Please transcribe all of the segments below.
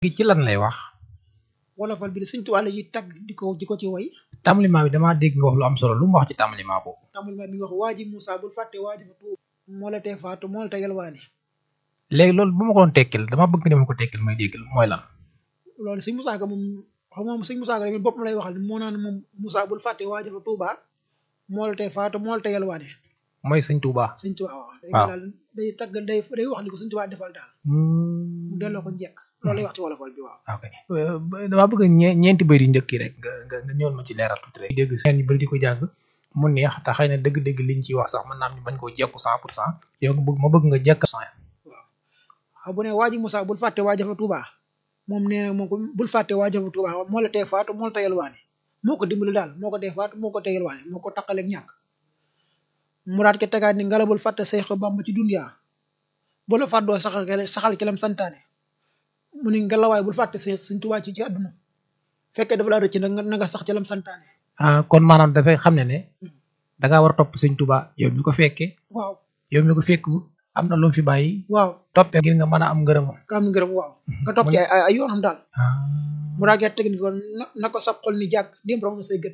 gi ci lan lay wax wolofal bi de Sëñ Tuubaa la yi tagg di ko di ko ci way tàmbaliment bi damaa dégg nga wax lu am solo lu mu wax ci tàmbaliment boobu tàmbali ma mi ngi wax waaji Moussa bul fàtte waaji fa tuub moo la tee faatu moo la tee yalwaani léegi loolu bu ma ko doon tekkil dama bëgg ne ma ko tekkil may déggal mooy lan loolu Sëñ Moussa Ka moom xam moom Sëñ Moussa Ka tamit boppam lay waxal moo naan moom Moussa bul fàtte waaji fa tuuba moo la tee faatu moo la tee yalwaani mooy sëñ Touba Sëñ Tuubaa waaw day waaw. daal day tagg day day wax li ko Sëñ Tuubaa defal daal mu delloo ko njekk loolu lay wax ci wolofal bi waaw ok damaa bëgg ñe- ñeenti bëri njëkk yi rek nga nga nga ñëwal ma ci leeral tuuti rek dégg seen yu bëri di ko jàng mu neex te xëy na dëgg-dëgg liñ ciy wax sax mën naa am ñu bañ koo jekku cent pour cent yow nga bëgg ma bëgg nga jekk cent waaw bu ne waaji Moussa bul fàtte waaja fa tuuba moom nee na moom ko bul fàtte waaja fa tuuba moo la tee faatu moo la tee yalwaani moo ko dimbali daal moo ko tee faatu moo ko tee yalwaani moo ko taqaleeg ñàkk muraat ke tegaat ni ngala bul fàtte Seex Bamba ci dunyaa bu la fàddoo saxal ke- saxal ci lam santaane mu ni ngalawaay bul fàtte Seex Sëñ Tuubaa ci ci àdduna fekkee dafa laa rëcc nag nga na nga sax ci lam santaane ah kon maanaam dafay xam ne ne da ngaa war a topp sëñ Touba yow mi ko fekkee waaw yow mi ko fekk am na lu mu fi bàyyi waaw toppee ngir nga mën a am ngërëmam ka am ngërëm waaw nga topp ci ay ay ay yoonam daal muraat ke teg ni ko na na ko sa xol ni jàkk ndéem raw na say gët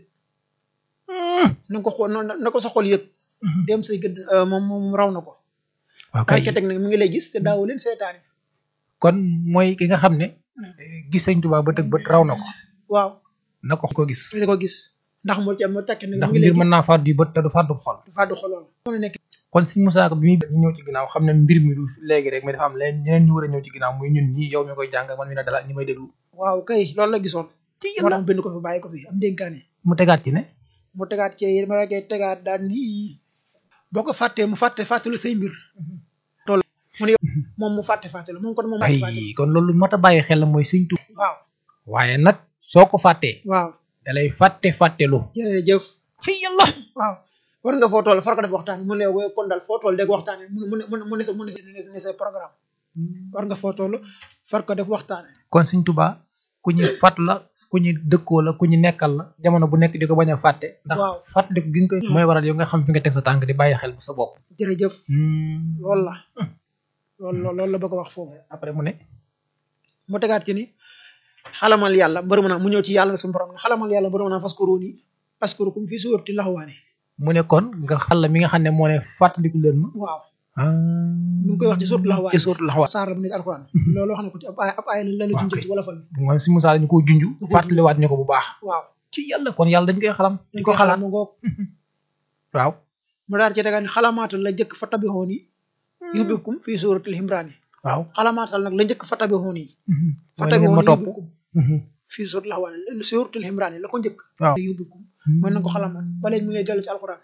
na ko xool na na ko sa xol yëg dem say gët moom moom raw na ko waaw kay kay ke teg nag mi ngi lay gis te daawu leen seetaani kon mooy ki nga xam ne gis sëñ Touba bët ak bët raw na ko waaw na ko ko gis mi ko gis ndax mu ca mu tekki nag ndax mi ngi lay mbir mën gis naa fàddu bët te du fàddu xol du fàddu xol waaw mu nekk kon sëñ Moussa Ka bi muy ñëw ci ginnaaw xam ne mbir mi du léegi rek mais dafa am leen ñeneen ñu war a ñëw ci ginnaaw muy ñun ñi yow mi koy jàng man mi ne dala ñi may déglu waaw kay loolu la gisoon ci moo tax mu bind ko fi bàyyi ko fi am dénkaane mu tegaat ci ne mu tegaat ci ma la koy tegaat daan nii boo ko fàttee mu fàtte fàttelu say mbir tool mu ne yow moom mu fàtte fàttelu moom kon moom fàtte fàttelu ay kon loolu mat a bàyyi xel la mooy sëñ Touba waaw waaye nag soo ko fàttee waaw dalay fàtte fàttelu jërëjëf ci yàlla waaw war nga foo toll far ko def waxtaan mu ne yow kon daal foo toll dégg waxtaane mu ne mu ne mu ne sa mu ne sa ne sa programme war nga foo toll far ko def waxtaane kon sëñ Touba ku ñu fàtt la ku ñu dëkkoo la ku ñu nekkal la jamono bu nekk di ko bañ a fàtte ndax Waaw. fàttaliku gi nga koy mooy waral yow nga xam fi nga teg sa tànk di bàyyi xel bu sa bopp jërëjëf loolu la loolu la loolu la bëgg a wax foofu après mu ne mu tegaat ci ni xalamal yàlla mbër mën a mu ñëw ci yàlla suñu borom ne xalamal yàlla mbër mën a faskuruuni askurukum fii suurati laxwaani mu ne kon nga xal la mi nga xam ne moo ne fàttaliku leen ma waaw ah mi ngi koy wax ci suuratu laxwaani ci suuratul Ahzab saar la bu nekk alxuraan loolu wax na ko ci ab ay ab ay la la Waaw, junjee kay. ci wala fal moom si Moussa dañu ko junj ko fàttaliwaat ñu ko bu baax waaw ci yàlla kon yàlla dañ koy xalam di ko xalaat mu ngoog waaw mu daal ci tegaat ni xalamaatal la njëkk fa tabixoon yi yubbikum fii suuratil himraani waaw xalamaatal nag la njëkk fa tabixoon yi fa mooy na ngeen tabixoon ma yi topp yubbikum fii suuratil laxwaani suuratil himraani la ko njëkk waaw yubbikum mën na ko xalamaat ba léegi mi ngi lay dellu ci alxuraan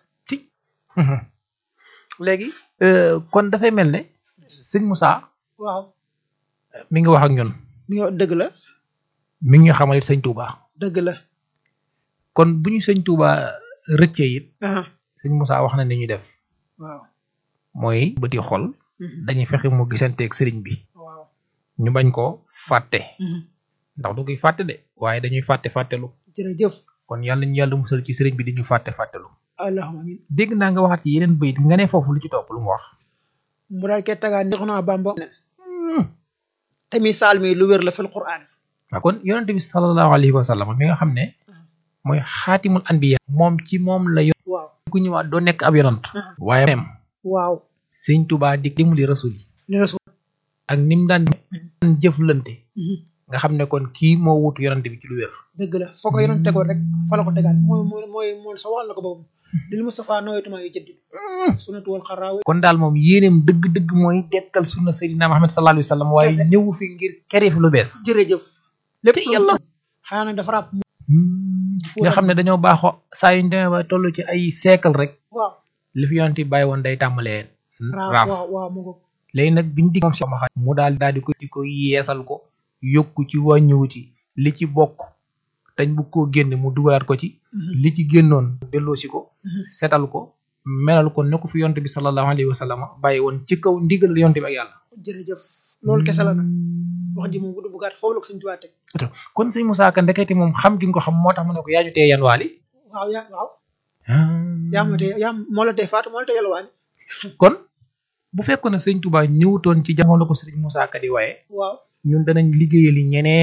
léegi kon dafay mel ne sëñ Moussa waaw mi ngi wax ak ñun mi ngi dëgg la mi ngi ñu xamal it sëñ Touba dëgg la kon bu ñu sëñ Touba rëccee it aha sëñ Moussa wax na ni ñuy def waaw mooy bëti xol Mhm. dañuy fexe mu gisanteeg sëriñ bi waaw ñu bañ ko fàtte Mhm. ndax du koy fàtte de waaye dañuy fàtte fàttelu jërëjëf kon yàlla ñu yàlla musal ci sëriñ bi di ñu fàtte fàttelu allahumma amin dégg naa nga waxaat ci yeneen bayit nga ne foofu lu ci topp lu mu wax mu daal koy tegaat ni xunaa bamba te misaal mi lu wér la fil quraan waaw kon yonente bi sallallahu alayhi wa sallam mi nga xam ne mooy xaatimul anbiya moom ci moom la yo waaw ku ñëwaat doo nekk ab yonant waaye même waaw sëñ Tuubaa di dimbali rasul yi li rasul ak ni mu daan jëflante nga xam ne kon kii moo wutu yonante bi ci lu wér dëgg la foo ko yoroon tegoon rek fa la ko tegaat mooy mooy mooy mooy sa waxal la ko boobu lil Mustafa nawaytuma yu jëddit sunnatu wal xaraawe kon daal moom yéeneem dëgg-dëgg mooy dekkal sunna Seydina Muhammad sallallahu alayhi wa sallam waaye Kese. ñëwu fi ngir kere fi lu bees jërëjëf lépp te yàlla xanaa nag dafa ràpp nga xam ne dañoo baaxoo saa yuñ demee ba toll ci ay siècle rek waaw li fi yonante bi bàyyi woon day tàmbalee raaf raaf waaw waaw mu ko léegi nag biñu dig moom si ma mu daal daal di ko di ko yeesal ko yokku ci wàññiwu ci li ci bokk dañ bu koo génne mu dugalaat ko ci li ci génnoon delloosi ko setal ko melal ko ne ko fi yonte bi sallallahu alayhi wa sallam bàyyi woon ci kaw ndigal yonte bi ak yàlla jërëjëf loolu kese la nag wax ji moom gudd bu gàtt foofu la ko suñ tubaab teg kon sëñ Moussa Ka ndekete moom xam gi nga ko xam moo tax mu ne ko yaaju tee yan waali waaw yaa waaw yaa ma tee yaa moo la tee faatu moo la tee yalwaani kon bu fekkoon ne sëñ Touba ñëwutoon ci jamono ko sëriñ Moussa Ka di waaye waaw ñun danañ liggéeyali ñeneen